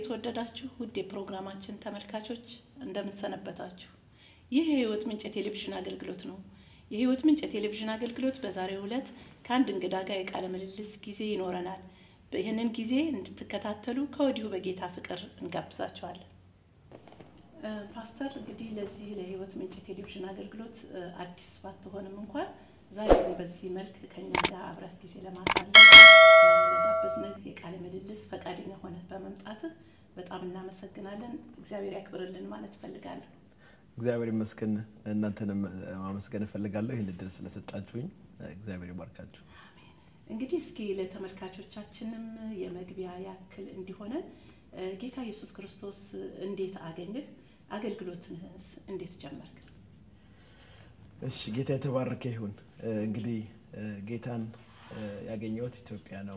የተወደዳችሁ ውድ የፕሮግራማችን ተመልካቾች እንደምንሰነበታችሁ። ይህ የህይወት ምንጭ የቴሌቪዥን አገልግሎት ነው። የህይወት ምንጭ የቴሌቪዥን አገልግሎት በዛሬው ዕለት ከአንድ እንግዳ ጋር የቃለ ምልልስ ጊዜ ይኖረናል። ይህንን ጊዜ እንድትከታተሉ ከወዲሁ በጌታ ፍቅር እንጋብዛችኋለን። ፓስተር እንግዲህ ለዚህ ለህይወት ምንጭ የቴሌቪዥን አገልግሎት አዲስ ባትሆንም እንኳን ዛሬ ግን በዚህ መልክ ከኛ ጋር አብረህ ጊዜ ለማሳለፍ ለጋበዝንህ የቃለ ምልልስ ፈቃደኛ ሆነ በመምጣትህ በጣም እናመሰግናለን። እግዚአብሔር ያክብርልን ማለት እፈልጋለሁ። እግዚአብሔር ይመስገን። እናንተንም ማመስገን እፈልጋለሁ ይህን እድል ስለሰጣችሁኝ። እግዚአብሔር ይባርካችሁ። እንግዲህ እስኪ ለተመልካቾቻችንም የመግቢያ ያክል እንዲሆነን ጌታ ኢየሱስ ክርስቶስ እንዴት አገኘህ? አገልግሎትንስ እንዴት ጀመርክ? እሺ፣ ጌታ የተባረከ ይሁን። እንግዲህ ጌታን ያገኘሁት ኢትዮጵያ ነው።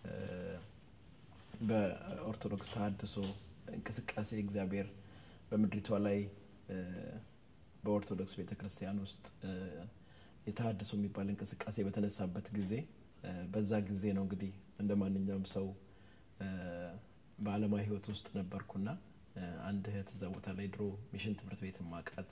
በኦርቶዶክስ ተሐድሶ እንቅስቃሴ እግዚአብሔር በምድሪቷ ላይ በኦርቶዶክስ ቤተ ክርስቲያን ውስጥ የተሐድሶ የሚባል እንቅስቃሴ በተነሳበት ጊዜ በዛ ጊዜ ነው እንግዲህ እንደ ማንኛውም ሰው በዓለማዊ ሕይወት ውስጥ ነበርኩና አንድ እህት እዛ ቦታ ላይ ድሮ ሚሽን ትምህርት ቤት ማቃት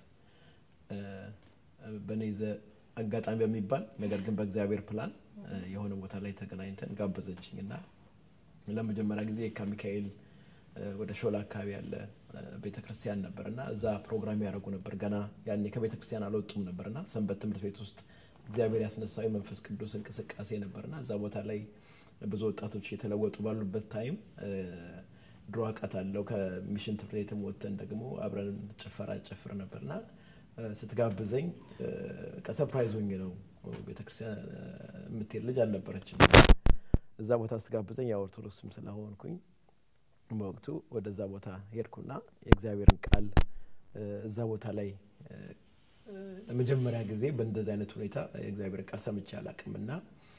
በእኔ ዘ አጋጣሚ በሚባል ነገር ግን በእግዚአብሔር ፕላን የሆነ ቦታ ላይ ተገናኝተን ጋበዘችኝ እና ለመጀመሪያ ጊዜ የካ ሚካኤል ወደ ሾላ አካባቢ ያለ ቤተ ክርስቲያን ነበር እና እዛ ፕሮግራም ያደረጉ ነበር። ገና ያኔ ከቤተ ክርስቲያን አልወጡም ነበር እና ሰንበት ትምህርት ቤት ውስጥ እግዚአብሔር ያስነሳው የመንፈስ ቅዱስ እንቅስቃሴ ነበር እና እዛ ቦታ ላይ ብዙ ወጣቶች የተለወጡ ባሉበት ታይም ድሮ አውቃታለሁ። ከሚሽን ትምህርት ቤትም ወጥተን ደግሞ አብረን ጭፈራ ጨፍር ነበርና ስትጋብዘኝ ሰፕራይዝ ሆኜ ነው። ቤተክርስቲያን የምትሄድ ልጅ አልነበረችም። እዛ ቦታ ስትጋብዘኝ ያው ኦርቶዶክስም ስለሆንኩኝ በወቅቱ ወደዛ ቦታ ሄድኩና የእግዚአብሔርን ቃል እዛ ቦታ ላይ ለመጀመሪያ ጊዜ በእንደዚህ አይነት ሁኔታ የእግዚአብሔርን ቃል ሰምቼ አላቅም እና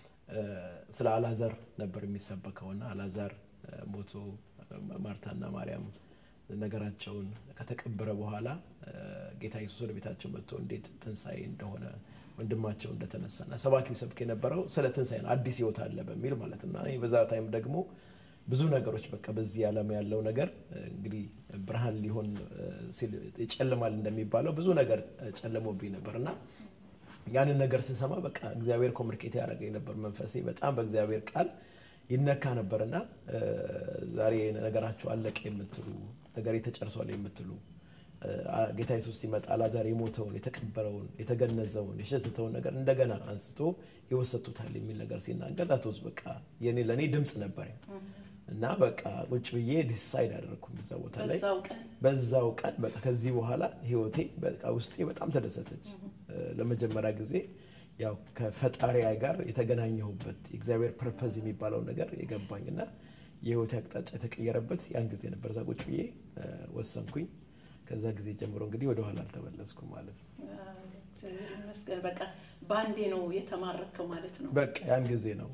ስለ አላዛር ነበር የሚሰበከውና አላዛር ሞቶ ማርታና ማርያም ነገራቸውን ከተቀበረ በኋላ ጌታ ኢየሱስ ወደ ቤታቸው መጥቶ እንዴት ትንሣኤ እንደሆነ ወንድማቸው እንደተነሳና ሰባኪው ሰብክ የነበረው ስለ ትንሣኤ ነው፣ አዲስ ህይወት አለ በሚል ማለት ነው። በዛ ታይም ደግሞ ብዙ ነገሮች በቃ በዚህ ዓለም ያለው ነገር እንግዲህ ብርሃን ሊሆን ሲል ይጨልማል እንደሚባለው ብዙ ነገር ጨልሞብኝ ነበር እና ያንን ነገር ስሰማ በቃ እግዚአብሔር ኮሚኒኬት ያደረገኝ ነበር። መንፈሴ በጣም በእግዚአብሔር ቃል ይነካ ነበርና ዛሬ ነገራችሁ አለቀ የምትሉ ነገር ተጨርሷል የምትሉ ጌታ ኢየሱስ ሲመጣ አላዛር የሞተውን የተቀበረውን የተገነዘውን የሸተተውን ነገር እንደገና አንስቶ ይወሰቱታል የሚል ነገር ሲናገር ዳቶስ በቃ የኔ ለእኔ ድምፅ ነበር እና በቃ ቁጭ ብዬ ዲሳይድ አደረግኩኝ እዛ ቦታ ላይ በዛው ቀን በቃ ከዚህ በኋላ ህይወቴ በቃ ውስጤ በጣም ተደሰተች። ለመጀመሪያ ጊዜ ያው ከፈጣሪ ጋር የተገናኘሁበት የእግዚአብሔር ፐርፐዝ የሚባለው ነገር የገባኝና የህይወቴ አቅጣጫ የተቀየረበት ያን ጊዜ ነበር። እዛ ቁጭ ብዬ ወሰንኩኝ። ከዛ ጊዜ ጀምሮ እንግዲህ ወደኋላ አልተመለስኩም ማለት ነው። ይመስገን። በቃ በአንዴ ነው የተማረከው ማለት ነው። በቃ ያን ጊዜ ነው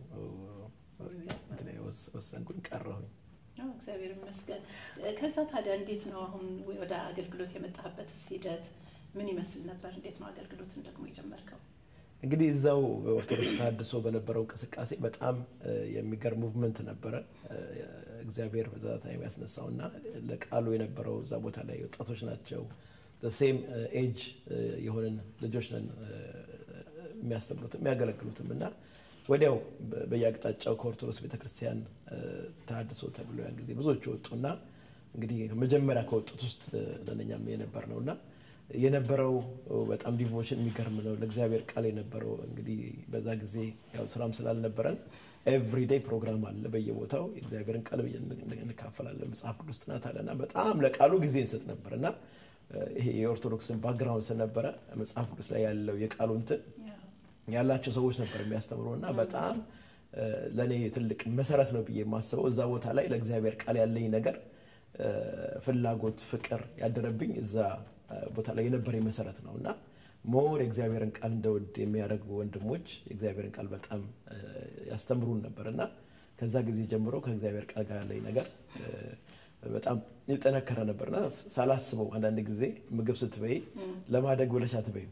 ወሰንኩኝ፣ ቀረሁኝ። እግዚአብሔር ይመስገን። ከዛ ታዲያ እንዴት ነው አሁን ወደ አገልግሎት የመጣበት ሂደት ምን ይመስል ነበር? እንዴት ነው አገልግሎትን ደግሞ የጀመርከው? እንግዲህ እዛው በኦርቶዶክስ ተሐድሶ በነበረው እንቅስቃሴ በጣም የሚገርም ሙቭመንት ነበረ። እግዚአብሔር በዛ ታይም ያስነሳው እና ለቃሉ የነበረው እዛ ቦታ ላይ ወጣቶች ናቸው። ሴም ኤጅ የሆንን ልጆች ነን የሚያስተምሩትም የሚያገለግሉትም እና ወዲያው በየአቅጣጫው ከኦርቶዶክስ ቤተክርስቲያን ተሐድሶ ተብሎ ያን ጊዜ ብዙዎቹ ወጡና እንግዲህ መጀመሪያ ከወጡት ውስጥ ለነኛም የነበር ነው እና የነበረው በጣም ዲቮሽን የሚገርም ነው። ለእግዚአብሔር ቃል የነበረው እንግዲህ በዛ ጊዜ ያው ስራም ስላልነበረን ኤቭሪዴይ ፕሮግራም አለ በየቦታው የእግዚአብሔርን ቃል እንካፈላለን። መጽሐፍ ቅዱስ ጥናት አለና በጣም ለቃሉ ጊዜ እንሰጥ ነበር እና ይሄ የኦርቶዶክስን ባክግራውንድ ስለነበረ መጽሐፍ ቅዱስ ላይ ያለው የቃሉ እንትን ያላቸው ሰዎች ነበር የሚያስተምሩ እና በጣም ለእኔ ትልቅ መሰረት ነው ብዬ የማስበው እዛ ቦታ ላይ ለእግዚአብሔር ቃል ያለኝ ነገር ፍላጎት፣ ፍቅር ያደረብኝ እዛ ቦታ ላይ የነበረኝ መሰረት ነው እና ሞር የእግዚአብሔርን ቃል እንደወድ የሚያደርጉ ወንድሞች የእግዚአብሔርን ቃል በጣም ያስተምሩን ነበር እና ከዛ ጊዜ ጀምሮ ከእግዚአብሔር ቃል ጋር ያለኝ ነገር በጣም የጠነከረ ነበርና ሳላስበው አንዳንድ ጊዜ ምግብ ስትበይ ለማደግ ብለሽ አትበይም።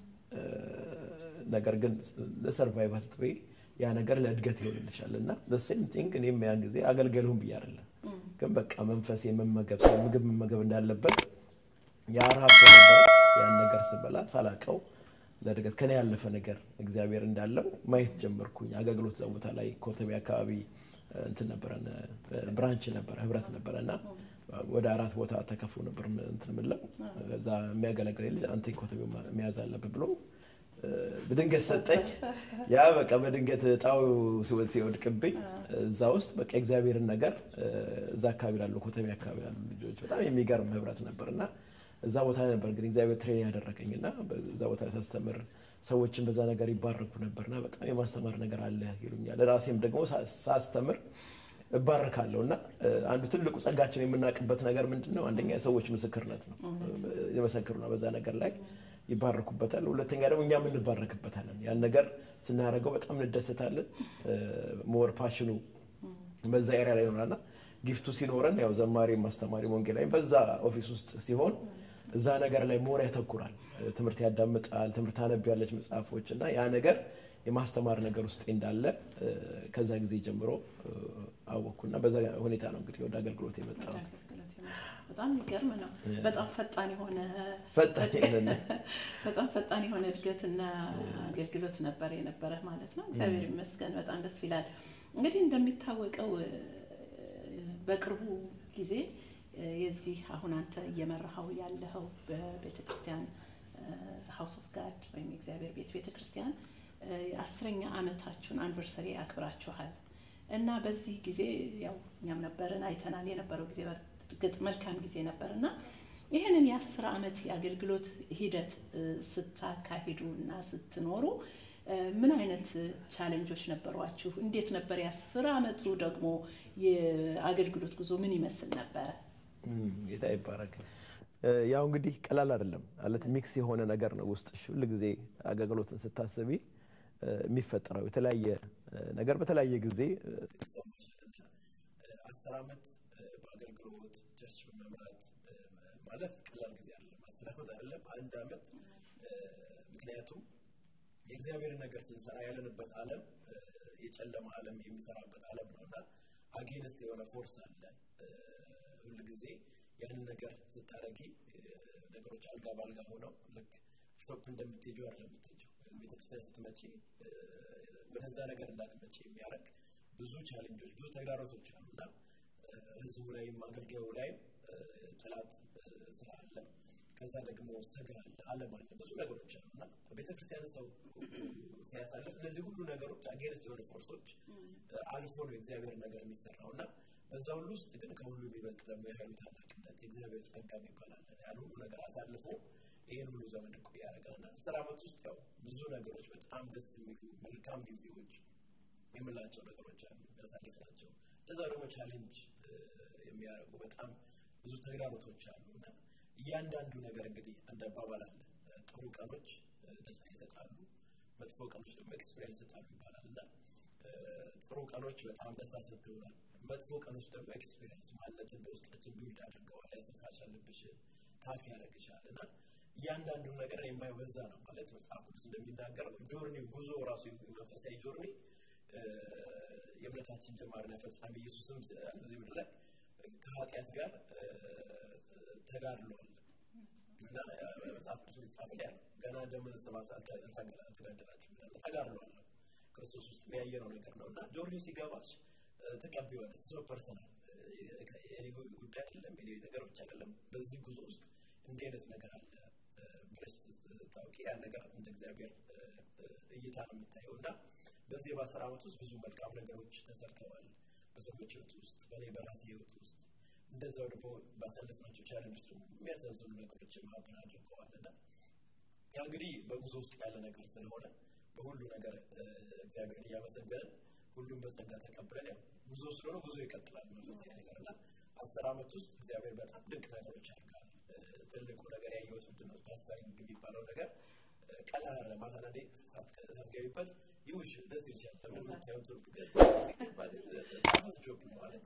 ነገር ግን ለሰርቫይቫ ስትበይ ያ ነገር ለእድገት ይሆንልሻል እና ሴም ቲንግ እኔም ያን ጊዜ አገልገሉን ብዬ አይደለም ግን በቃ መንፈስ የመመገብ ሰው ምግብ መመገብ እንዳለበት ያ ረሃብ ስለነበረ ያን ነገር ስበላ ሳላቀው ለእድገት ከኔ ያለፈ ነገር እግዚአብሔር እንዳለው ማየት ጀመርኩኝ። አገልግሎት እዛ ቦታ ላይ ኮተቤ አካባቢ እንትን ነበረን ብራንች ነበረ ህብረት ነበረ እና ወደ አራት ቦታ ተከፍሎ ነበር እንትን ምለው እዛ የሚያገለግል ልጅ አንተ ኮተቤ መያዝ አለብህ ብሎ በድንገት ሰጠኝ። ያ በቃ በድንገት እጣው ሲወድቅብኝ እዛ ውስጥ በቃ እግዚአብሔርን ነገር እዛ አካባቢ ላሉ ኮተቤ አካባቢ ላሉ ልጆች በጣም የሚገርም ህብረት ነበር እና እዛ ቦታ ላይ ነበር እንግዲህ እግዚአብሔር ትሬን ያደረገኝ እና እዛ ቦታ ላይ ሳስተምር ሰዎችን በዛ ነገር ይባረኩ ነበርና በጣም የማስተማር ነገር አለ ይሉኛል። ራሴም ደግሞ ሳስተምር እባረካለሁ እና አንዱ ትልቁ ጸጋችን የምናውቅበት ነገር ምንድን ነው? አንደኛ የሰዎች ምስክርነት ነው። የመሰክሩና በዛ ነገር ላይ ይባረኩበታል። ሁለተኛ ደግሞ እኛም እንባረክበታለን። ያን ነገር ስናደርገው በጣም እንደሰታለን። ሞር ፓሽኑ በዛ ኤሪያ ላይ ይኖራልና ጊፍቱ ሲኖረን ያው ዘማሪ ማስተማሪ ወንጌላዊ በዛ ኦፊስ ውስጥ ሲሆን እዛ ነገር ላይ ሞር ያተኩራል። ትምህርት ያዳምጣል፣ ትምህርት ታነቢያለች መጽሐፎች እና ያ ነገር የማስተማር ነገር ውስጥ እንዳለ ከዛ ጊዜ ጀምሮ አወቅኩና በዛ ሁኔታ ነው እንግዲህ ወደ አገልግሎት የመጣሁት። በጣም የሚገርም ነው። በጣም ፈጣን የሆነ ፈጣን የሆነ በጣም ፈጣን የሆነ እድገትና አገልግሎት ነበር የነበረ ማለት ነው። እግዚአብሔር ይመስገን። በጣም ደስ ይላል። እንግዲህ እንደሚታወቀው በቅርቡ ጊዜ የዚህ አሁን አንተ እየመራኸው ያለኸው በቤተ ክርስቲያን ሀውስ ኦፍ ጋድ ወይም የእግዚአብሔር ቤት ቤተ ክርስቲያን የአስረኛ ዓመታችሁን አንቨርሰሪ አክብራችኋል እና በዚህ ጊዜ ያው እኛም ነበርን አይተናል። የነበረው ጊዜ በእርግጥ መልካም ጊዜ ነበር እና ይህንን የአስር ዓመት የአገልግሎት ሂደት ስታካሂዱ እና ስትኖሩ ምን አይነት ቻሌንጆች ነበሯችሁ? እንዴት ነበር የአስር ዓመቱ ደግሞ የአገልግሎት ጉዞ ምን ይመስል ነበረ? ጌታ ይባረክ። ያው እንግዲህ ቀላል አይደለም ማለት ሚክስ የሆነ ነገር ነው ውስጥሽ ሁል ጊዜ አገልግሎትን ስታስቢ የሚፈጠረው የተለያየ ነገር በተለያየ ጊዜ አስር ዓመት በአገልግሎት ቸርች በመምራት ማለፍ ቀላል ጊዜ አይደለም። አስር ዓመት አይደለም አንድ ዓመት ምክንያቱም የእግዚአብሔርን ነገር ስንሰራ ያለንበት ዓለም የጨለማ ዓለም የሚሰራበት ዓለም ነው እና አጌንስት የሆነ ፎርስ አለ። ሁል ጊዜ ያንን ነገር ስታረጊ ነገሮች አልጋ ባልጋ ሆነው ልክ ሾፕ እንደምትሄጂው አይደለም የምትሄጂው። ቤተክርስቲያን ስትመጪ ወደዛ ነገር እንዳትመጪ የሚያደርግ ብዙ ቻሌንጆች፣ ብዙ ተግዳሮቶች አሉ እና ህዝቡ ላይም አገልጋዩ ላይም ጠላት ስራ አለ። ከዛ ደግሞ ስጋ አለ፣ ዓለም አለ፣ ብዙ ነገሮች አሉ እና ቤተክርስቲያን ሰው ሲያሳልፍ እነዚህ ሁሉ ነገሮች አጌንስት የሆኑ ፎርሶች አልፎ ነው የእግዚአብሔር ነገር የሚሰራው እና በዛ ሁሉ ውስጥ ግን ከሁሉ የሚበልጥ ደግሞ የኃይሉ ታላቅነት የእግዚአብሔር ጸጋ ይባላል። ያን ሁሉ ነገር አሳልፎ ይህን ሁሉ ዘመን እኮ ያደርጋል እና አስር ዓመት ውስጥ ያው ብዙ ነገሮች በጣም ደስ የሚሉ መልካም ጊዜዎች የምላቸው ነገሮች አሉ ያሳልፍ ናቸው። እንደዛ ደግሞ ቻሌንጅ የሚያደርጉ በጣም ብዙ ተግዳሮቶች አሉ እና እያንዳንዱ ነገር እንግዲህ እንደ አባባል አለ። ጥሩ ቀኖች ደስታ ይሰጣሉ፣ መጥፎ ቀኖች ደግሞ ኤክስፔሪንስ ይሰጣሉ ይባላል እና ጥሩ ቀኖች በጣም ደስታ ሰጥተውናል። መጥፎ ቀኖች ደግሞ ኤክስፔሪንስ ማለትን በውስጣችን ቢውልድ አድርገዋል፣ ያሰፋሻል፣ ልብሽን ታፍ ያደርግሻል እና እያንዳንዱ ነገር የማየው በዛ ነው ማለት መጽሐፍ ቅዱስ እንደሚናገረው ጆርኒ ጉዞ ራሱ መንፈሳዊ ጆርኒ የእምነታችን ጀማሪና ፈጻሚ ኢየሱስም እዚህ ምድር ላይ ከኃጢአት ጋር ተጋድሏል እና መጽሐፍ ቅዱስ የተጻፈ ያለ ገና ደምን ስማት አልተጋደላችሁም ይላል። ተጋድሏል ክርስቶስ ውስጥ ያየነው ነገር ነው እና ጆርኒው ሲገባች ትቀበዋለች። ሶ ፐርሰናል የኔ ጉዳይ አይደለም፣ የኔ ነገር ብቻ አይደለም። በዚህ ጉዞ ውስጥ እንዲህ አይነት ነገር አለ ብለሽ ታውቂ ያን ነገር እንደ እግዚአብሔር እይታ ነው የምታየው እና በዚህ በአስር ዓመት ውስጥ ብዙ መልካም ነገሮች ተሰርተዋል በሰዎች ህይወት ውስጥ በእኔ በራሴ ህይወት ውስጥ እንደዛው ደግሞ ባሳለፍናቸው ቻለንጅ ውስጥ ደግሞ የሚያሳዝኑ ነገሮችን ማብን አድርገዋል እና ያ እንግዲህ በጉዞ ውስጥ ያለ ነገር ስለሆነ በሁሉ ነገር እግዚአብሔርን እያመሰገንን ሁሉም በጸጋ ተቀብለን ያው ጉዞ ስለሆነ ጉዞ ይቀጥላል መንፈሳዊ ነገር እና አስር ዓመት ውስጥ እግዚአብሔር በጣም ድንቅ ነገሮች አድርጋል። ትልቁ ነገር ያየሁት ምንድን ነው ፓስተሪንግ የሚባለው ነገር ቀላል አለ ማታ አንዳንዴ ሳትገቢበት ይውሽ ደስ ይችላል። ለምን የምታየው ትርጉ ጣፈስ ጆብ ነው ማለት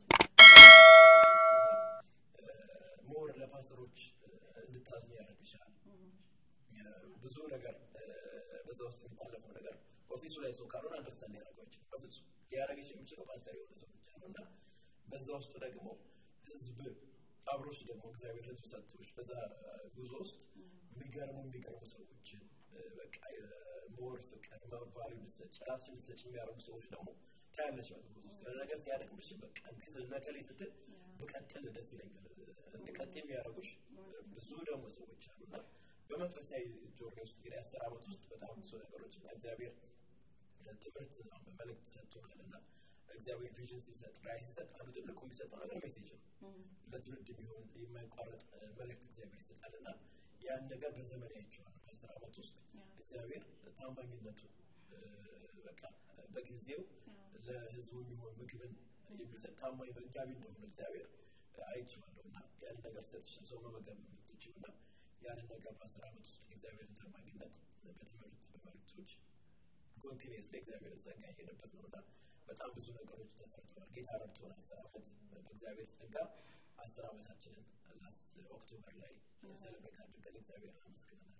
ሞር ለፓስተሮች እንድታዝኝ ያደርግሻል። ብዙ ነገር በዛ ውስጥ የሚታለፈው ነገር ኦፊሱ ላይ ሰው ካልሆነ አንደርሳን ሊያደርገው ይችላል። በፍጹም ሊያደርግሽ የሚችለው ፓስተር የሆነ ሰው ብቻ ነው እና በዛ ውስጥ ደግሞ ህዝብ አብሮች ደግሞ እግዚአብሔር ህዝብ ሰጥቶች በዛ ጉዞ ውስጥ የሚገርሙ የሚገርሙ ሰዎችን በቃ ሞር ፍቅር መባሪ ልሰጭ ራስሽ ልሰጭ የሚያደርጉ ሰዎች ደግሞ ታያለች ማለት ጉዞ ውስጥ ነገር ሲያደግምሽ በቃ እንዲህ ስለነከሌ ስትል ብቀጥል ደስ ይለኛል እንድቀጥ የሚያደርጉሽ ብዙ ደግሞ ሰዎች አሉ እና በመንፈሳዊ ጆርኒ ውስጥ እንግዲህ አስር ዓመት ውስጥ በጣም ብዙ ነገሮች እና እግዚአብሔር ትምህርት መልእክት ሰጥቶናል እና እግዚአብሔር ቪዥን ሲሰጥ ራይ ሲሰጥ አንዱ ትልቁ የሚሰጠው ነገር ሜሴጅ ነው ለትውልድ የሚሆን የማይቋረጥ መልእክት እግዚአብሔር ይሰጣል እና ያን ነገር በዘመን ያይቸዋል በአስር ዓመት ውስጥ እግዚአብሔር ታማኝነቱ በቃ በጊዜው ለህዝቡ የሚሆን ምግብን የሚሰጥ ታማኝ መጋቢ እንደሆነ እግዚአብሔር አይቼዋለሁ እና ያንን ነገር ሰጥሽ ሰው መመገብ የምትችው እና ያንን ነገር በአስር ዓመት ውስጥ የእግዚአብሔርን ታማኝነት በትምህርት በመልክቶች ኮንቲኒስ ለእግዚአብሔር ጸጋ ያየንበት ነው እና በጣም ብዙ ነገሮች ተሰርተዋል ጌታ ረድቶን አስር ዓመት በእግዚአብሔር ጸጋ አስር ዓመታችንን ላስት ኦክቶበር ላይ ሰለብሬት አድርገን እግዚአብሔር አመስግነናል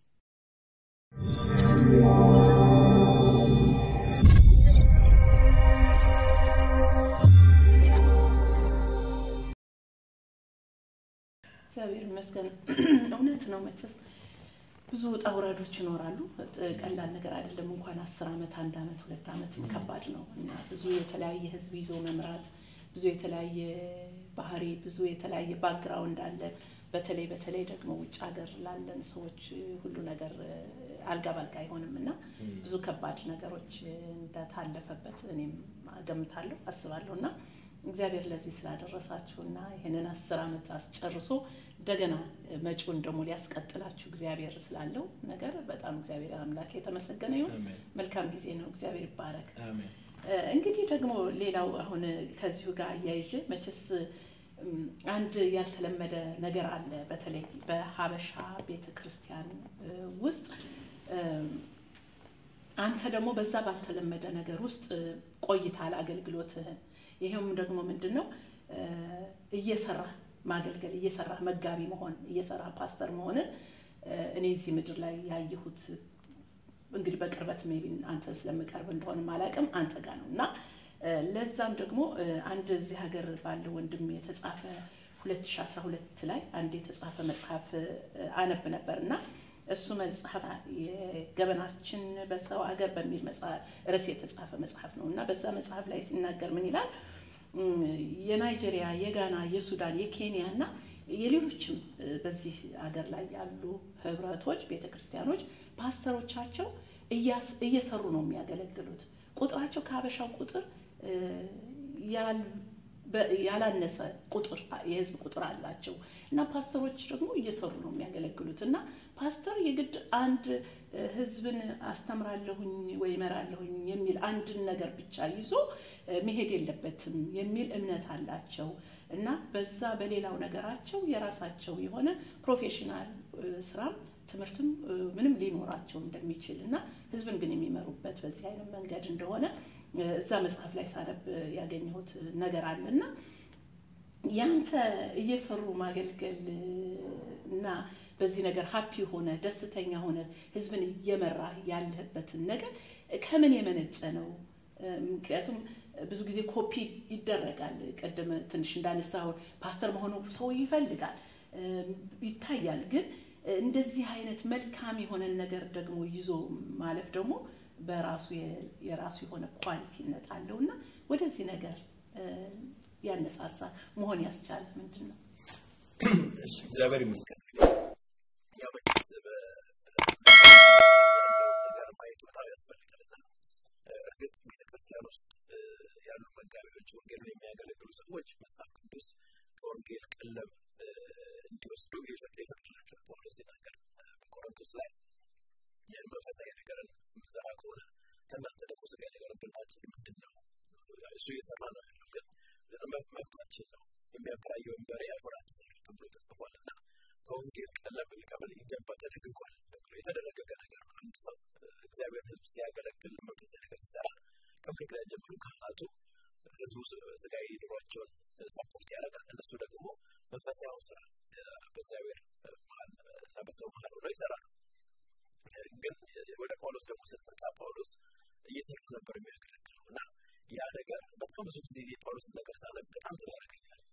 እግዚአብሔር ይመስገን እውነት ነው መቸስ ብዙ ውጣ ውረዶች ይኖራሉ ቀላል ነገር አይደለም እንኳን አስር ዓመት አንድ ዓመት ሁለት ዓመት ከባድ ነው እና ብዙ የተለያየ ህዝብ ይዞ መምራት ብዙ የተለያየ ባህሪ ብዙ የተለያየ ባክግራውንድ አለ በተለይ በተለይ ደግሞ ውጭ ሀገር ላለን ሰዎች ሁሉ ነገር አልጋ ባልጋ አይሆንም እና ብዙ ከባድ ነገሮች እንደታለፈበት እኔም ገምታለሁ አስባለሁ እና እግዚአብሔር ለዚህ ስላደረሳችሁና ይህንን አስር ዓመት አስጨርሶ እንደገና መጪውን ደግሞ ሊያስቀጥላችሁ እግዚአብሔር ስላለው ነገር በጣም እግዚአብሔር አምላክ የተመሰገነ ይሁን መልካም ጊዜ ነው እግዚአብሔር ይባረክ እንግዲህ ደግሞ ሌላው አሁን ከዚሁ ጋር አያይዤ መቼስ አንድ ያልተለመደ ነገር አለ በተለይ በሀበሻ ቤተ ክርስቲያን ውስጥ አንተ ደግሞ በዛ ባልተለመደ ነገር ውስጥ ቆይታል አገልግሎትህን ይሄውም ደግሞ ምንድን ነው እየሰራ ማገልገል እየሰራ መጋቢ መሆን እየሰራ ፓስተር መሆንን እኔ እዚህ ምድር ላይ ያየሁት እንግዲህ በቅርበት ሜቢ አንተ ስለምቀርብ እንደሆነ አላውቅም አንተ ጋር ነው እና ለዛም ደግሞ አንድ እዚህ ሀገር ባለ ወንድም የተጻፈ 2012 ላይ አንድ የተጻፈ መጽሐፍ አነብ ነበር እና እሱ መጽሐፍ የገበናችን በሰው ሀገር በሚል ርዕስ የተጻፈ መጽሐፍ ነው እና በዛ መጽሐፍ ላይ ሲናገር ምን ይላል የናይጄሪያ የጋና የሱዳን የኬንያ እና የሌሎችም በዚህ ሀገር ላይ ያሉ ህብረቶች ቤተ ክርስቲያኖች ፓስተሮቻቸው እየሰሩ ነው የሚያገለግሉት ቁጥራቸው ከሀበሻው ቁጥር ያላነሰ ቁጥር የህዝብ ቁጥር አላቸው እና ፓስተሮች ደግሞ እየሰሩ ነው የሚያገለግሉት እና ፓስተር የግድ አንድ ህዝብን አስተምራለሁኝ ወይ እመራለሁኝ የሚል አንድን ነገር ብቻ ይዞ መሄድ የለበትም የሚል እምነት አላቸው እና በዛ በሌላው ነገራቸው የራሳቸው የሆነ ፕሮፌሽናል ስራም ትምህርትም ምንም ሊኖራቸው እንደሚችል እና ህዝብን ግን የሚመሩበት በዚህ አይነት መንገድ እንደሆነ እዛ መጽሐፍ ላይ ሳነብ ያገኘሁት ነገር አለና ያንተ እየሰሩ ማገልገል እና በዚህ ነገር ሀፒ ሆነ ደስተኛ ሆነ ህዝብን እየመራ ያለህበትን ነገር ከምን የመነጨ ነው? ምክንያቱም ብዙ ጊዜ ኮፒ ይደረጋል። ቅድም ትንሽ እንዳነሳሁን ፓስተር መሆኑ ሰው ይፈልጋል፣ ይታያል። ግን እንደዚህ አይነት መልካም የሆነን ነገር ደግሞ ይዞ ማለፍ ደግሞ በራሱ የራሱ የሆነ ኳሊቲነት አለው እና ወደዚህ ነገር ያነሳሳ መሆን ያስቻለ ምንድን ነው? እግዚአብሔር ይመስገን። ያው መቼስ ያለውን ነገር ማየቱ በጣም ያስፈልጋል እና እርግጥ ቤተክርስቲያን ውስጥ ያሉ መጋቢዎች ወንጌልን የሚያገለግሉ ሰዎች መጽሐፍ ቅዱስ ከወንጌል ቀለብ እንዲወስዱ ይፈቅድላቸዋል። ጳውሎስ ሲናገር በቆሮንቶስ ላይ መንፈሳዊ ነገርን የምንዘራ ከሆነ ከእናንተ ደግሞ ስጋ ነገር ብናጭድ ምንድን ነው? እሱ እየሰራ ነው ያለው፣ ግን መብታችን ነው። የሚያከራየውን በሬ አፈር አትስር ተብሎ ተጽፏል እና ከወንጌል ቀለብ ሊቀበል ይገባል፣ ተደግጓል። የተደነገገ ነገር ነው። አንድ ሰው እግዚአብሔር ሕዝብ ሲያገለግል መንፈሳዊ ነገር ሲሰራ ከብሪክ ላይ ጀምሮ ካህናቱ ህዝቡ ስጋዊ ኑሯቸውን ሰፖርት ያደርጋል። እነሱ ደግሞ መንፈሳዊ ስራ በእግዚአብሔር መሀል እና በሰው መሀል ሆነው ይሰራሉ። ግን ወደ ጳውሎስ ደግሞ ስንመጣ ጳውሎስ እየሰራ ነበር የሚያገለግለው እና ያ ነገር በጣም ብዙ ጊዜ የጳውሎስ ነገር ሳነብ በጣም ትላረገኛል።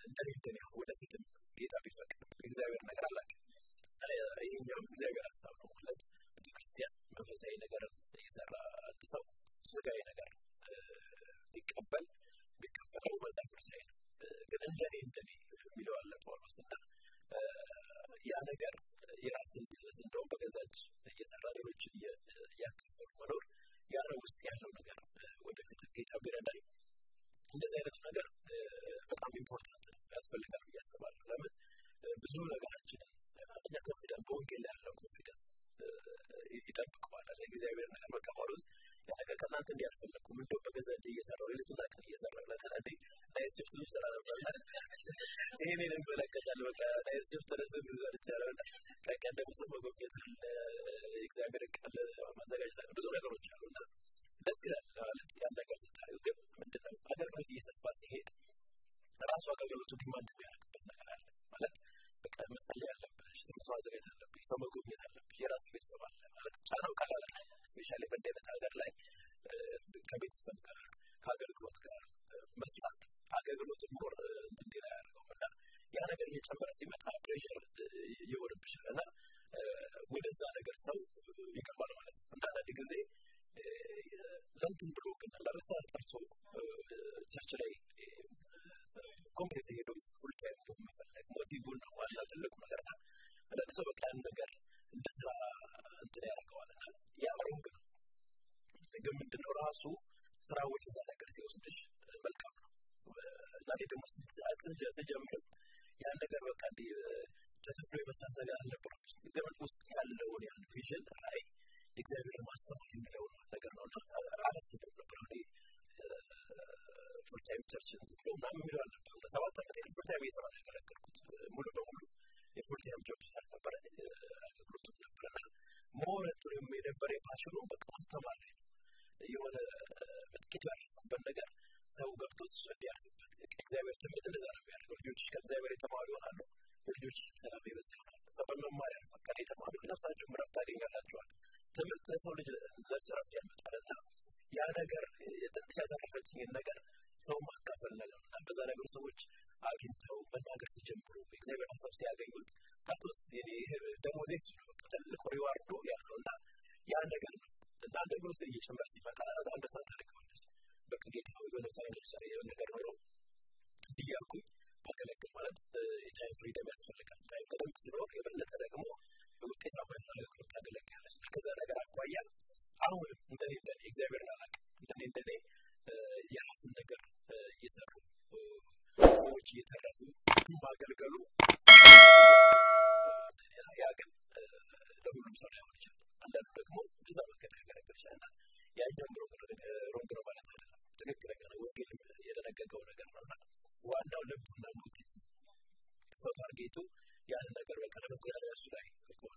እንደኔ እንደኔ አሁን ወደፊትም ጌታ ቢፈቅድ የእግዚአብሔር ነገር አላውቅም። ይሄኛውም እግዚአብሔር ሀሳብ ነው ማለት ቤተክርስቲያን መንፈሳዊ ነገርን እየሰራ አንድ ሰው ስጋዊ ነገር ቢቀበል ቢከፈለው መጽሐፍ ቅዱሳዊ ነው። ግን እንደኔ እንደኔ የሚለው አለ ጳውሎስ እና ያ ነገር የራስን ቢዝነስ እንደውም በገዛች እየሰራ ሌሎች እያካፈሉ መኖር ያ ነው ውስጥ ያለው ነገር። ወደፊት ጌታ ቢረዳኝ እንደዚህ አይነቱ ነገር በጣም ኢምፖርታንት ነው፣ ያስፈልጋል ብዬ አስባለሁ። ለምን ብዙ ነገራችንን አንደኛ ኮንፊደንስ በወንጌል ያለው ኮንፊደንስ ይጠብቀዋል። እግዚአብሔር ነገር በቃ ጳውሎስ ያ ነገር ከእናንተ እንዲህ አልፈለግኩም፣ እንደውም በገዛ እጄ እየሰራሁ ሌሊትና ቀን እየሰራሁ ለካ እንዴ ናይት ሽፍት ስራ ነበር ይሄንን ይመለከታል። በቃ ናይት ሽፍት ረዝም ሰርቻለሁ እና ቀን ቀን ደግሞ ሰው መጎብኘት አለ፣ የእግዚአብሔር ቃል ማዘጋጀት አለ፣ ብዙ ነገሮች አሉ እና ደስ ይላል ማለት ያን ነገር ስታዩ። ግን ምንድነው አገልግሎት እየሰፋ ሲሄድ ራሱ አገልግሎቱ ዲማንድ የሚያደርግበት ነገር አለ ማለት በቃ መጸለይ አለብሽ፣ ትምህርት ማዘጋጀት አለብሽ፣ ሰው መጎብኘት አለብሽ፣ የራስ ቤተሰብ አለ ማለት ጫናው ቀላል አለ። ስፔሻሊ በእንዲህ አይነት ሀገር ላይ ከቤተሰብ ጋር ከአገልግሎት ጋር መስራት አገልግሎትን ሞር እንትን እንዲል አያደርገውም እና ያ ነገር እየጨመረ ሲመጣ ፕሬሽር ይሆንብሻል እና ወደዛ ነገር ሰው ይገባል ማለት ነው። እና አንዳንድ ጊዜ ለንትን ብሎ ግን ለርሳ ጠርቶ ቸርች ላይ ኮምፕሌት ሄዶ ፉል ታይም መፈለግ ሞቲቭን ነው ዋና ትልቁ ነገር እና አንዳንድ ሰው በቃ ያን ነገር እንደ ስራ እንትን ያደርገዋል እና ያ ሮንግ ነው። ግን ምንድነው ራሱ ስራ ወደዛ ነገር ሲወስድሽ መልካም ነው እና እኔ ደግሞ ስጀምርም ያን ነገር በቃ እንዲህ ተከፍሎ የመስራት ነገር አልነበረም ውስጥ ግን ውስጥ ያለውን ያን ቪዥን ራዕይ እግዚአብሔር ማስተማር የሚለው ነገር ነው እና አላስብም ነበር እኔ ፉልታይም ቸርች እንትን ብሎ ምናምን የሚለው አልነበረም። ለሰባት ዓመት ያህል ፉልታይም እየሰራ ነው ያገለገልኩት። ሙሉ በሙሉ የፉልታይም ጆብ አልነበረ አገልግሎቱም ነበረ እና ሞር እንትኑ የነበረ ፓሽኑ በቃ ማስተማር ላይ ነው። የሆነ በጥቂቱ ያረፍኩበት ነገር ሰው ገብቶ እሱ እንዲያርፍበት እግዚአብሔር ትምህርት እንደዛ ነው የሚያደርገው። ልጆችሽ ከእግዚአብሔር የተማሩ ይሆናሉ፣ የልጆችሽም ሰላም ይበዛ ይሆናል። ሰው በመማር ያልፋል። ከኔ የተማሩ ነፍሳችሁም ረፍት ታገኛላችኋል። ትምህርት ለሰው ልጅ ነፍስ ረፍት ያመጣል እና ያ ነገር ትንሽ ያሳረፈችኝን ነገር ሰው ማካፈል ነገር እና በዛ ነገር ሰዎች አግኝተው መናገር ሲጀምሩ እግዚአብሔር ሀሳብ ሲያገኙት ታቶስ ደሞዜ እሱ ነው። በቃ ትልቁ ሪዋርዱ ያ ነው እና ያ ነገር ነው እና አገልግሎት ግን እየጨመረ ሲመጣ አንደርስታንድ ታደርገዋለች። በቃ ጌታ የሆነ ፋይናንሻል የሆነ ነገር ኖሮ እንዲህ ያልኩኝ ማገለግል ማለት የታይም ፍሪደም ያስፈልጋል። ታይም በደንብ ሲኖር የበለጠ ደግሞ ውጤታማ የሆነ አገልግሎት ታገለግላለች። ከዛ ነገር አኳያ አሁንም እንደኔ እንደኔ እግዚአብሔርን አላውቅም እንደኔ እንደኔ የራስን ነገር እየሰሩ ሰዎች እየተረፉ ማገልገሉ ያ ግን ለሁሉም ሰው ላይሆን ይችላል። አንዳንዱ ደግሞ በዛ መንገድ ያገለግል ይችላል እና ያኛውም ሮንግ ነው ማለት አይደለም። ትክክለኛ ነው። ወንጌል የደነገገው ነገር ነው እና ዋናው ልቡና ሞቲቭ ሰው ታርጌቱ ያንን ነገር በቃ ለመተዳደሪያ እሱ ላይ ከሆነ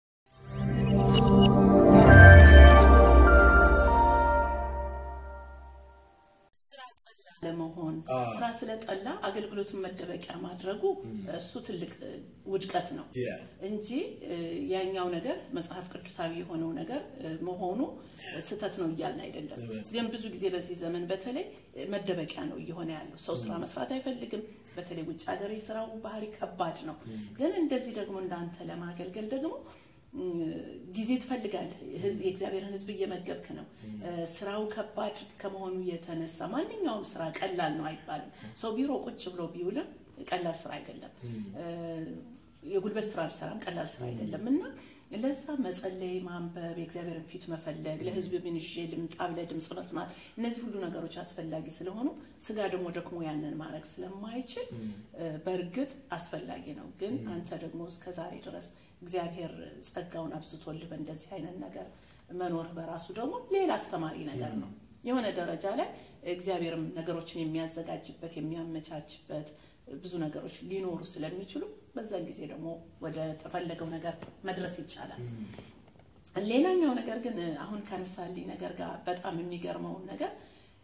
ለመሆን ስራ ስለጠላ አገልግሎቱን መደበቂያ ማድረጉ እሱ ትልቅ ውድቀት ነው እንጂ ያኛው ነገር መጽሐፍ ቅዱሳዊ የሆነው ነገር መሆኑ ስህተት ነው እያልን አይደለም። ግን ብዙ ጊዜ በዚህ ዘመን በተለይ መደበቂያ ነው እየሆነ ያለው። ሰው ስራ መስራት አይፈልግም። በተለይ ውጭ ሀገር የስራው ባህሪ ከባድ ነው። ግን እንደዚህ ደግሞ እንዳንተ ለማገልገል ደግሞ ጊዜ ትፈልጋለህ። የእግዚአብሔርን ሕዝብ እየመገብክ ነው። ስራው ከባድ ከመሆኑ የተነሳ ማንኛውም ስራ ቀላል ነው አይባልም። ሰው ቢሮ ቁጭ ብሎ ቢውልም ቀላል ስራ አይደለም። የጉልበት ስራ ቢሰራም ቀላል ስራ አይደለም እና ለዛ መጸለይ፣ ማንበብ፣ የእግዚአብሔርን ፊት መፈለግ፣ ለህዝብ ምን ይዤ ልምጣ ብለህ ድምፅ መስማት፣ እነዚህ ሁሉ ነገሮች አስፈላጊ ስለሆኑ ስጋ ደግሞ ደክሞ ያንን ማድረግ ስለማይችል በእርግጥ አስፈላጊ ነው። ግን አንተ ደግሞ እስከ ዛሬ ድረስ እግዚአብሔር ጸጋውን አብዝቶልህ በእንደዚህ አይነት ነገር መኖርህ በራሱ ደግሞ ሌላ አስተማሪ ነገር ነው። የሆነ ደረጃ ላይ እግዚአብሔርም ነገሮችን የሚያዘጋጅበት የሚያመቻችበት ብዙ ነገር ሊኖሩ ስለሚችሉ በዛን ጊዜ ደግሞ ወደ ተፈለገው ነገር መድረስ ይቻላል። ሌላኛው ነገር ግን አሁን ካነሳልኝ ነገር ጋር በጣም የሚገርመውን ነገር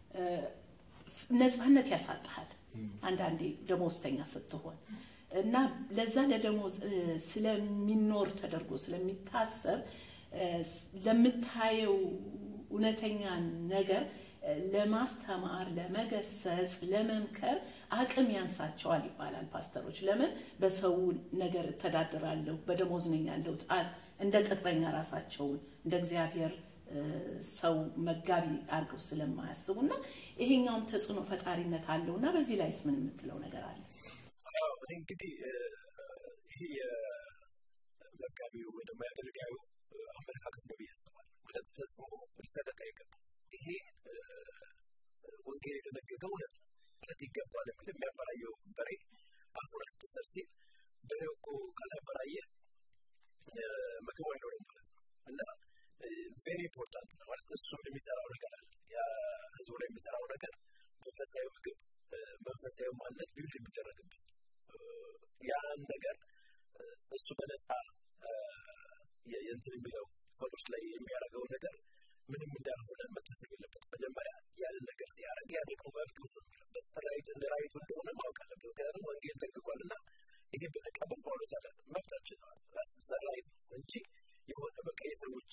ነፃነት ያሳጥሃል። አንዳንዴ ደሞዝተኛ ስትሆን እና ለዛ ለደሞዝ ስለሚኖር ተደርጎ ስለሚታሰብ ለምታየው እውነተኛ ነገር ለማስተማር፣ ለመገሰጽ፣ ለመምከር አቅም ያንሳቸዋል ይባላል። ፓስተሮች ለምን በሰው ነገር እተዳድራለሁ፣ በደሞዝ ነኝ ያለሁት እንደ ቅጥረኛ ራሳቸውን እንደ እግዚአብሔር ሰው መጋቢ አድርገው ስለማያስቡ እና ይሄኛውም ተጽዕኖ ፈጣሪነት አለው እና በዚህ ላይስ ምን የምትለው ነገር አለ? እንግዲህ ይህ የመጋቢው ወይ ደግሞ የአገልጋዩ አመለካከት ነው ብዬ አስባለሁ። ማለት ፈጽሞ ሊሰቀቅ አይገባም። ይሄ ወንጌል የደነገገው እውነት ነው ማለት ይገባል የሚል የሚያበራየው በሬ አፉን አትሰር ሲል በሬው እኮ ካላበራየ ምግቡ አይኖርም ማለት ነው እና ቬሪ ኢምፖርታንት ነው ማለት እሱም የሚሰራው ነገር አለ። ህዝቡ ላይ የሚሰራው ነገር መንፈሳዊ ምግብ፣ መንፈሳዊ ማንነት ቢውል የሚደረግበት ነው። ያን ነገር እሱ በነፃ የእንትን የሚለው ሰዎች ላይ የሚያደርገው ነገር ምንም እንዳልሆነ መታሰብ የለበት። መጀመሪያ ያንን ነገር ሲያደርግ ያ ደግሞ መብቱ ነው የሚለበት ራይት ራይቱ እንደሆነ ማወቅ አለበት። ምክንያቱም ወንጌል ጠንቅቋል እና ይሄ ብንቀበል ጳውሎስ አለ መብታችን ነው ራይት ነው እንጂ የሆነ በቃ የሰዎች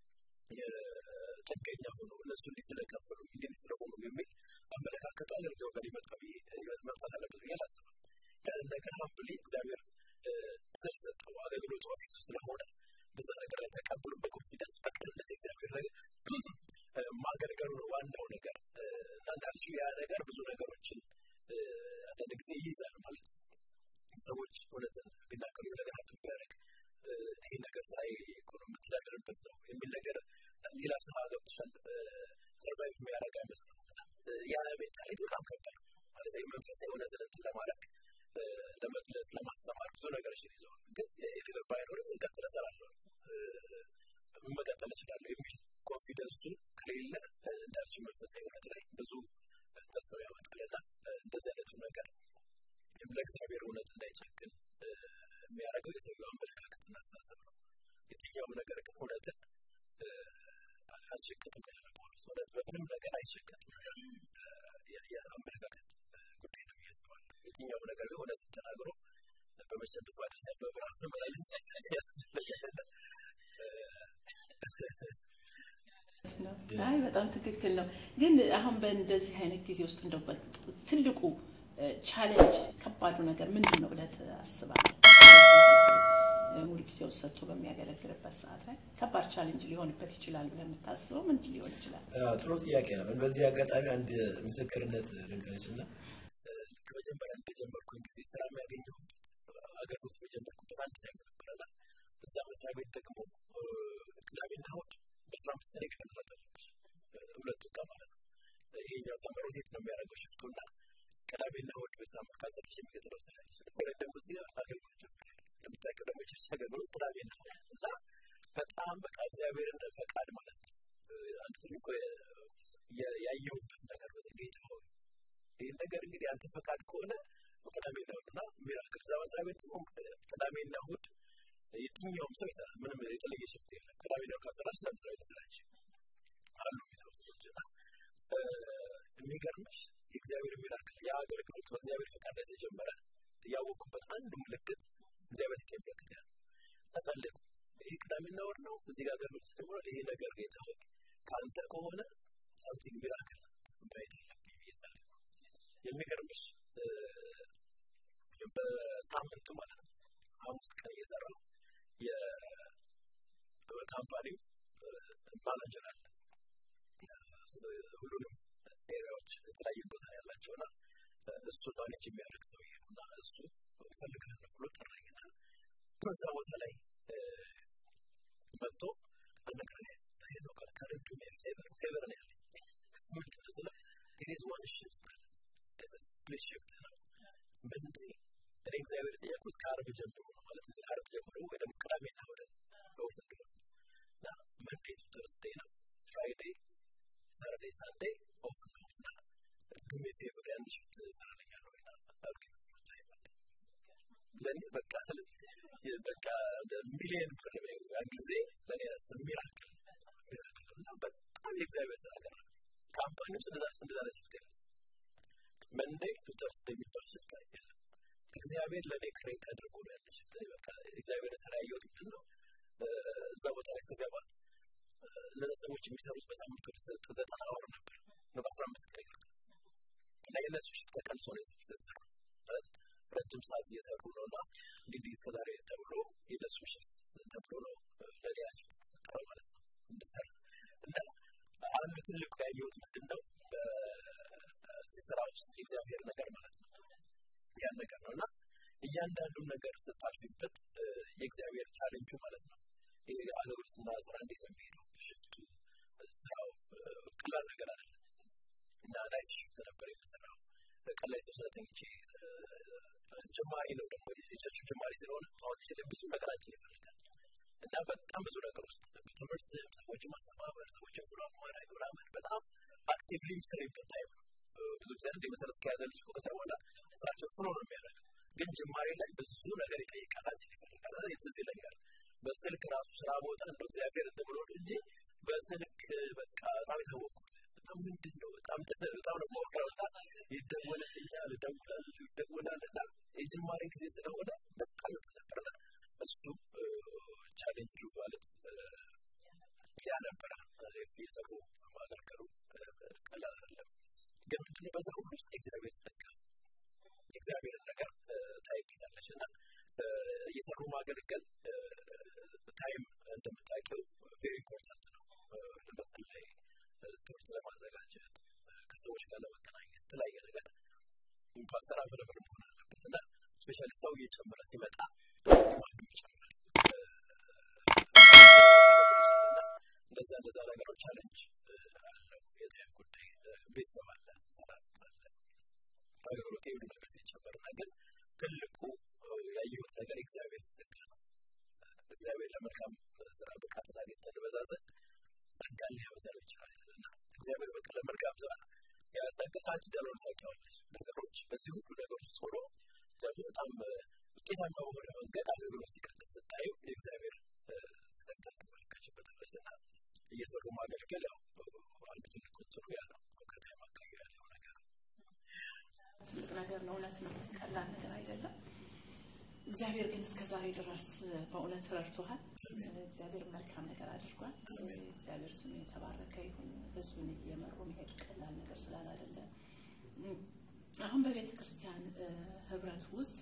ጥገኛ ሆኖ እነሱ እንዲህ ስለከፈሉ እንዲህ ስለሆኑ የሚል አመለካከቱ አገልጋዩ ጋር ሊመጣ መምጣት አለበት ብዬ አላስብም። ያንን ነገር ሀምብሊ እግዚአብሔር ስለሰጠው አገልግሎቱ ኦፊሱ ስለሆነ በዛ ነገር ላይ ተቀብሎ በኮንፊደንስ በቅንነት እግዚአብሔር ነገር ማገልገሉ ነው ዋናው ነገር እና እንዳልሽው ያ ነገር ብዙ ነገሮችን አንዳንድ ጊዜ ይይዛል ማለት ሰዎች እውነትን ቢናገሩ ነገር ሀብት ቢያደርግ ይህ ነገር ስራ ኢኮኖሚ የምትዳደርበት ነው የሚል ነገር ሌላ ስራ ገብቶሻል ሰርቫይቭ የሚያደርግ አይመስልም ያ ሜንታሊቲ በጣም ከባድ ነው ማለት መንፈሳዊ እውነትን እንትን ለማድረግ ለመግለጽ ለማስተማር ብዙ ነገሮችን ይዘዋል ግን ይህ ነገር ባይኖርም ቀጥለ እሰራለሁ መቀጠል እችላለሁ የሚል ኮንፊደንሱ ከሌለ እንዳልሽው መንፈሳዊ እውነት ላይ ብዙ ተጽዕኖ ያመጣልና እንደዚህ አይነቱ ነገር ለእግዚአብሔር እውነት እንዳይጨክን የሚያደርገው የሰውየው አመለካከትና አስተሳሰብ ነው። የትኛውም ነገር ግን እውነትን አልሸቀጥም ያለ ጳውሎስ እውነት በምንም ነገር አይሸቀጥም። የአመለካከት ጉዳይ ነው ብዬ አስባለሁ። የትኛውም ነገር እውነትን ተናግሮ በመሸበት ማድረስ ያለ በብርሃን መመላለስ ያስፈልጋል። አይ በጣም ትክክል ነው። ግን አሁን በእንደዚህ አይነት ጊዜ ውስጥ እንደው ትልቁ ቻሌንጅ ከባዱ ነገር ምንድን ነው ብለህ ታስባለህ? ሙሉ ጊዜው ሰጥቶ በሚያገለግልበት ሰዓት ላይ ከባድ ቻሌንጅ ሊሆንበት ይችላል ብለህ የምታስበው ምንድን ሊሆን ይችላል? ጥሩ ጥያቄ ነው። በዚህ አጋጣሚ አንድ ምስክርነት ልንገርሽ እና ከመጀመሪያ እንደጀመርኩኝ ጊዜ ስራ የሚያገኘሁበት አገልግሎት የጀመርኩበት አንድ ታይም ነበረና እዛ መስሪያ ቤት ደግሞ ቅዳሜና እሑድ በአስራ አምስት ቀን የግድ መስራት አለብሽ ሁለቱ ቀን ማለት ነው። ይሄኛው ሳመር ሮቴት ነው የሚያደርገው ሽፍቱና ቅዳሜና እሑድ በሳምንት ካልሰራሽ የሚቀጥለው ስራ ያለሽ ሁለት ደግሞ እዚህ አገልግሎት ጀምሬያለሁ። እንደምታውቂው ደግሞ የቸርች አገልግሎት ቅዳሜና እሑድ እና በጣም በቃ እግዚአብሔርን ፈቃድ ማለት ነው። አንድ ትልቁ ያየሁበት ነገር በዚህ ጌታ ሆይ ይህን ነገር እንግዲህ አንተ ፈቃድ ከሆነ ቅዳሜና እሑድ እና ሚራክል እዛ መስሪያ ቤት ደግሞ ቅዳሜና እሑድ የትኛውም ሰው ይሰራል። ምንም የተለየ ሽፍት የለም። ቅዳሜና እሑድ ካልሰራሽ ስራ መስሪያ ቤት ስራ አሉ የሚሰሩ ሰዎች እና የሚገርምሽ የእግዚአብሔር ሚራክል ያ አገልግሎት በእግዚአብሔር ፈቃድ ላይ ተጀመረ። ያወቅኩበት አንዱ ምልክት እግዚአብሔር የጤን ምልክት ያ አጸለቁ። ይህ ቅዳሜና እሑድ ነው። እዚህ ጋር አገልግሎት ተጀምሯል። ይሄ ነገር ጌታ ሆይ ከአንተ ከሆነ ሳምቲንግ ሚራክል ማየት አለብኝ ብዬ ጸለይኩ። የሚገርምሽ በሳምንቱ ማለት ነው ሐሙስ ቀን እየሰራው የካምፓኒው ማናጀር አለ ሁሉንም ኤሪያዎች የተለያየ ቦታ ያላቸው እና እሱን ማኔጅ የሚያደርግ ሰውዬ ነው እና እሱ እፈልግሃለሁ ብሎ ጠራኝና በዛ ቦታ ላይ መጥቶ አነግረኝ ይሄ ነው ከረዱ ፌቨር ፌቨር ነው ያለኝ ምንድን ነው ስለ ቴሬዝ ዋን ሽፍት ስፕሊት ሽፍት ነው ምንድ እኔ እግዚአብሔር የጠየቁት ከአርብ ጀምሮ ነው ማለት ነው ከአርብ ጀምሮ ወይ ደግሞ ቅዳሜና እሑድ ኦፍ እንዲሆን እና መንዴ ቱ ተርስዴ ነው ፍራይዴ ሳተርዴ ሳንዴ ኦፍ ነው እና ዱሜ ፌቨር ያን ሽፍት ሰራለኛለሁ እና አልኪ ፉል ታይም አለ ለእኔ በቃ በቃ ሚሊየን ብር ያን ጊዜ ለእኔ ሚራክል ሚራክል እና በጣም የእግዚአብሔር ስራ ቀረ ካምፓኒው እንደዛ ሽፍት የለም መንዴ ቱ ተርስዴ የሚባል ሽፍት የለም እግዚአብሔር ለእኔ ክሬት አድርጎ ነው ያን ሽፍት በቃ እግዚአብሔር ስራ ያየሁት ምንድን ነው እዛ ቦታ ላይ ስገባ እነዛ ሰዎች የሚሰሩት በሳምንት ወደ ዘጠና ወር ነበር ነው በአስራ አምስት ቀን ይቅርታ እና የእነሱ ሽፍት ተቀንሶ ነው የሰው ሽፍት የተሰራ ማለት ረጅም ሰዓት እየሰሩ ነው እና እንግዲህ እስከዛሬ ተብሎ የእነሱ ሽፍት ተብሎ ነው ለሌላ ሽፍት የተፈጠረው ማለት ነው እንድሰራ እና አንዱ ትልቁ ያየሁት ምንድን ነው በዚህ ስራ ውስጥ የእግዚአብሔር ነገር ማለት ነው ያን ነገር ነው እና እያንዳንዱን ነገር ስታልፊበት የእግዚአብሔር ቻሌንጁ ማለት ነው ይሄ አገልግሎትና ስራ እንዴት ነው የሚሄደው ሽፍቱ ስራው ቀላል ነገር አይደለም እና ናይት ሽፍት ነበር የምሰራው ቀን ላይ የተወሰነ ተኝቼ ጀማሪ ነው ደግሞ የቸርቹ ጀማሪ ስለሆነ አሁን ስለ ብዙ ነገራችን ይፈልጋል እና በጣም ብዙ ነገር ውስጥ በትምህርትም ሰዎችን ማስተባበር ሰዎችን ፍሎክ ማድረግ ምናምን በጣም አክቲቭሊ የሚሰሪበት ታይም ነው ብዙ ጊዜ አንድ መሰረት ከያዘ ልጅ ከዛ በኋላ ስራቸውን ፍሎ ነው የሚያደርገው ግን ጅማሬ ላይ ብዙ ነገር ይጠይቃል አንቺን ይፈልጋል ትዝ ይለኛል በስልክ ራሱ ስራ ቦታ እንደው እግዚአብሔር እንትን ብሎ እንጂ በስልክ በቃ በጣም የታወቅኩት ምንድን ነው በጣም በጣም ነው ማወራው እና ይደወልልኛል ይደውላል ይደውላል እና የጅማሬ ጊዜ ስለሆነ በጣም እንትን ነበርና እሱ ቻሌንጁ ማለት ያ ነበረ እየሰሩ ማገልገሉ ቀላል አይደለም ግን ምንድነው በዛ ሁሉ ውስጥ የእግዚአብሔር ጸጋ የእግዚአብሔርን ነገር ታይቤታለች እና እየሰሩ ማገልገል ታይም እንደምታውቂው ቬሪ ኢምፖርታንት ነው ለመጸለይ ትምህርት ለማዘጋጀት ከሰዎች ጋር ለመገናኘት የተለያየ ነገር ፓስተር አቨለብል መሆን አለበት እና ስፔሻሊ ሰው እየጨመረ ሲመጣ አንዱ ይጨምራል እንደዛ እንደዛ ነገሮች ቻለንጅ አለው የታይም ጉዳይ ቤተሰብ አለ ሰላም አለ አገልግሎት የሁሉ ነገር ሲጨመርና ግን ትልቁ ያየሁት ነገር እግዚአብሔር ጸጋ ነው እግዚአብሔር ለመልካም ስራ ብቃትን አግኝተን በዛ ዘንድ ጸጋን ሊያበዛል ይችላል እና እግዚአብሔር በቃ ለመልካም ስራ ያ ጸጋ ከአንቺ እንዳልሆነ ታውቂዋለች ነገሮች በዚህ ሁሉ ነገር ውስጥ ሆኖ ደግሞ በጣም ውጤታማ በሆነ መንገድ አገልግሎት ሲቀጥል ስታዩ የእግዚአብሔር ጸጋ ትመለከችበታለች እና እየሰሩ ማገልገል ያው አንዱ ትልቅ እንትኑ ያ ነው ከታይም አካባቢ ያለው ነገር ትልቅ ነገር ነው እውነት ነው ቀላል ነገር አይደለም እግዚአብሔር ግን እስከ ዛሬ ድረስ በእውነት ረድቶሃል እግዚአብሔር መልካም ነገር አድርጓል እግዚአብሔር ስም የተባረከ ይሁን ህዝቡን እየመሩ መሄድ ቀላል ነገር ስላላደለ አሁን በቤተ ክርስቲያን ህብረት ውስጥ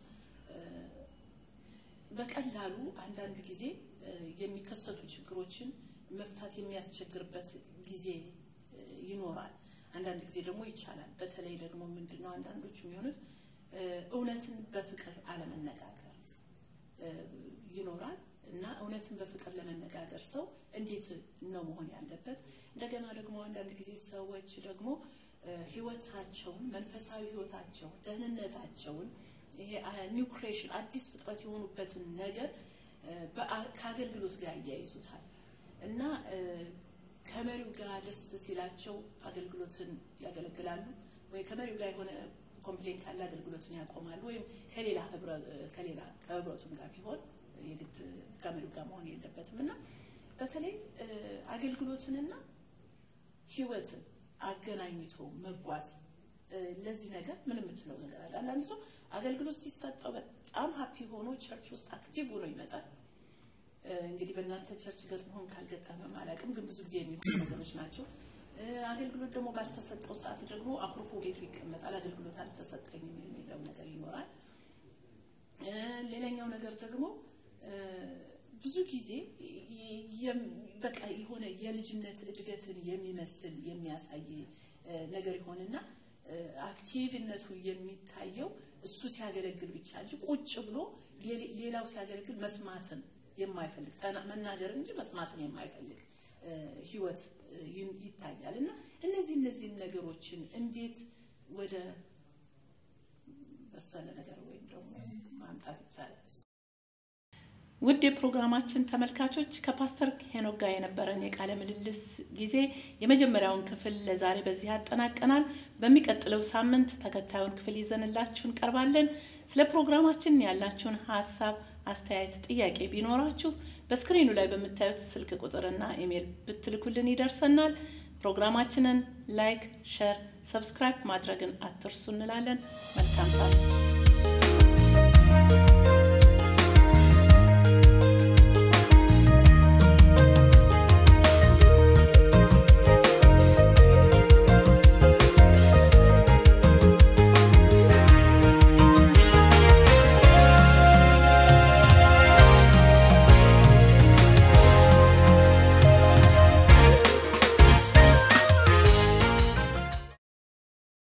በቀላሉ አንዳንድ ጊዜ የሚከሰቱ ችግሮችን መፍታት የሚያስቸግርበት ጊዜ ይኖራል አንዳንድ ጊዜ ደግሞ ይቻላል በተለይ ደግሞ ምንድነው አንዳንዶች የሚሆኑት እውነትን በፍቅር አለመነጋገር ይኖራል እና እውነትን በፍቅር ለመነጋገር ሰው እንዴት ነው መሆን ያለበት እንደገና ደግሞ አንዳንድ ጊዜ ሰዎች ደግሞ ህይወታቸውን መንፈሳዊ ህይወታቸውን ደህንነታቸውን ይሄ ኒው ክሬሽን አዲስ ፍጥረት የሆኑበትን ነገር ከአገልግሎት ጋር እያይዙታል እና ከመሪው ጋር ደስ ሲላቸው አገልግሎትን ያገለግላሉ ወይ ከመሪው ጋር የሆነ ኮምፕሌን ካለ አገልግሎትን ያቆማሉ ወይም ከሌላ ከሌላ ከህብረቱም ጋር ቢሆን የግድ ከመሪው ጋር መሆን የለበትም እና በተለይ አገልግሎትንና ህይወትን አገናኝቶ መጓዝ ለዚህ ነገር ምን የምትለው ነገር አለ አንዳንድ ሰው አገልግሎት ሲሰጠው በጣም ሀፒ ሆኖ ቸርች ውስጥ አክቲቭ ሆኖ ይመጣል እንግዲህ በእናንተ ቸርች ገጥሞን ካልገጠመም አላውቅም ግን ብዙ ጊዜ የሚሆኑ ነገሮች ናቸው አገልግሎት ደግሞ ባልተሰጠው ሰዓት ደግሞ አኩርፎ ቤቱ ይቀመጣል አገልግሎት አልተሰጠኝም የሚለው ነገር ይኖራል ሌላኛው ነገር ደግሞ ብዙ ጊዜ በቃ የሆነ የልጅነት እድገትን የሚመስል የሚያሳይ ነገር ይሆንና አክቲቭነቱ የሚታየው እሱ ሲያገለግል ብቻ እንጂ ቁጭ ብሎ ሌላው ሲያገለግል መስማትን የማይፈልግ መናገር እንጂ መስማትን የማይፈልግ ህይወት ይታያል እና እነዚህ እነዚህን ነገሮችን እንዴት ወደ መሰለ ነገር ወይም ደግሞ ማምጣት ይቻላል ውድ የፕሮግራማችን ተመልካቾች ከፓስተር ሄኖክ ጋር የነበረን የቃለ ምልልስ ጊዜ የመጀመሪያውን ክፍል ለዛሬ በዚህ ያጠናቀናል። በሚቀጥለው ሳምንት ተከታዩን ክፍል ይዘንላችሁ እንቀርባለን። ስለ ፕሮግራማችን ያላችሁን ሀሳብ፣ አስተያየት፣ ጥያቄ ቢኖራችሁ በስክሪኑ ላይ በምታዩት ስልክ ቁጥርና ኢሜይል ብትልኩልን ይደርሰናል። ፕሮግራማችንን ላይክ፣ ሸር፣ ሰብስክራይብ ማድረግን አትርሱ እንላለን። መልካም ሰዓት